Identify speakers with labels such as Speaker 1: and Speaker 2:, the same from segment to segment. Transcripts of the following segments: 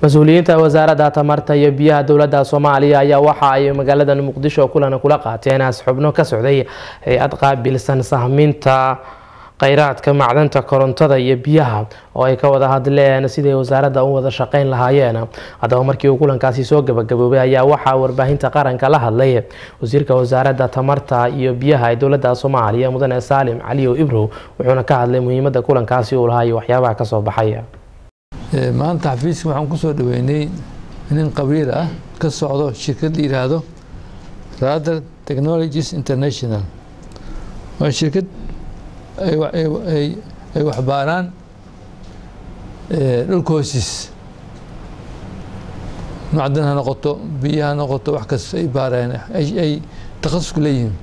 Speaker 1: mas-uuliyiinta wasaaradda tamarta iyo biyaha dowladda soomaaliya ayaa waxa ay magaalada muqdisho kulan kula qaateen as xubno ka socday hay-ad qaabilsan sahminta kheyraadka macdanta korontada iyo biyaha oo ay ka wada hadleen siday wasaaradda u wada shaqeyn lahaayeen haddaba markii uu kulankaasi soo gabagaboobay ayaa waxaa warbaahinta qaranka la hadlay wasiirka wasaaradda tamarta iyo biyaha ee dowladda soomaaliya mudane saalim caliyow ibrow wuxuuna ka hadlay muhiimadda kulankaasi uu lahaa iyo waxyaabaha kasoo baxay
Speaker 2: maanta xafiiska waxaan kusoo dhaweynay nin qabiil ah ka socdo shirkad la yiraahdo rather technologies international waa shirkad ay waxbaaraan dhulka hoosiis macdan ha noqoto biyo ha noqoto wax kasta ay baareen ay takhasusku leeyihiin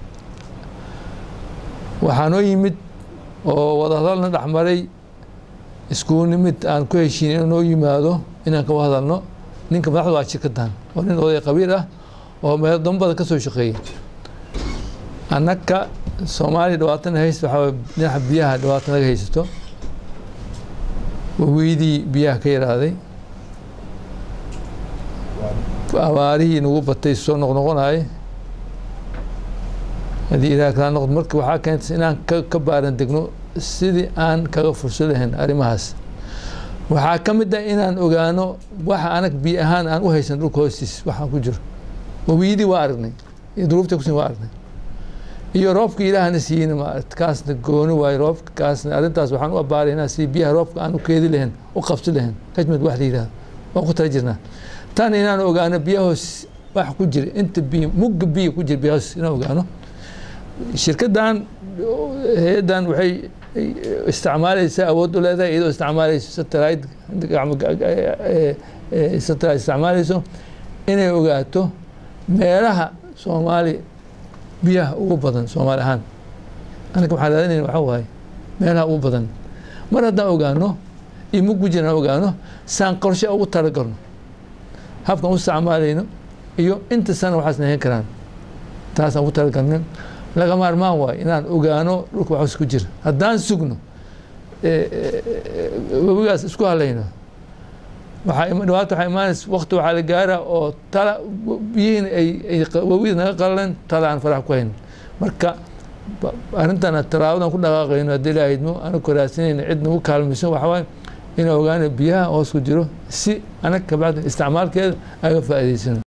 Speaker 2: waxaa noo yimid oo wadahadalna dhexmaray iskugu nimid aan ku heshiin inuu noo yimaado inaan kawa hadalno ninka madaxda waa shirkadan oo nin oday qabiil ah oo meeldamo badan ka soo shaqeeyey annaka soomaaliya dhibaatana haysta waxaa dhinaca biyaha dhibaato naga haysato waweydii biyaha ka yaraaday abaarihii nagu batay soo noqnoqonayay haddii ilaah kala noqdo marka waxaa keentay inaan ka baaran degno sidii aan kaga furso lahayn arrimahaas waxaa ka mid ah inaan ogaano waxa anag biyo ahaan aan u haysan dhulka hoostiis waxaan ku jiro wawiyadii waa aragnay iyo duruufta kusin waa aragnay iyo roobka ilaahna siiyeyna maarata kaasna gooni waayo roobka kaasna arrintaas waxaan u abaaraynaa si biyaha roobka aan u keedi lahayn u qabsi lahayn kajmad wax la yidhahdo waan ku tala jirnaa tan inaan ogaano biyahoos wax ku jira inta biyo mugga biyo ku jira biyahoos inaan ogaano shirkaddan hay-addan waxay isticmaalaysaa awood u leedahay iyadoo isticmaalayso satellite satellite isticmaalayso inay ogaato meelaha soomaali biyaha ugu badan soomaali ahaan anaga waxaan raadinayna waxaa waaye meelaha ugu badan mar haddaan ogaano iyo muggu jiraan ogaano saan qorshe ugu talagalno habkan u isticmaalayno iyo inta sana waxaas nahayn karaan taasaan ugu talagalno laga maarmaan waayo inaan ogaano dhulka waxus ku jira haddaan sugno webigaas isku halayno dhibaato waxaa imaanaysa wakti waxaa la gaara oo tala biyihiin ay webida naga qalaleen tala aan farax ku hayn marka arrintan talaabadan ku dhaqaaqayno haddii la idmo anaga koraasinayna cid nagu kaalmayso waxaa waaye inaan ogaano biyaha hoos ku jiro si anag kabacdi isticmaalkeeda aga faa'iidaysano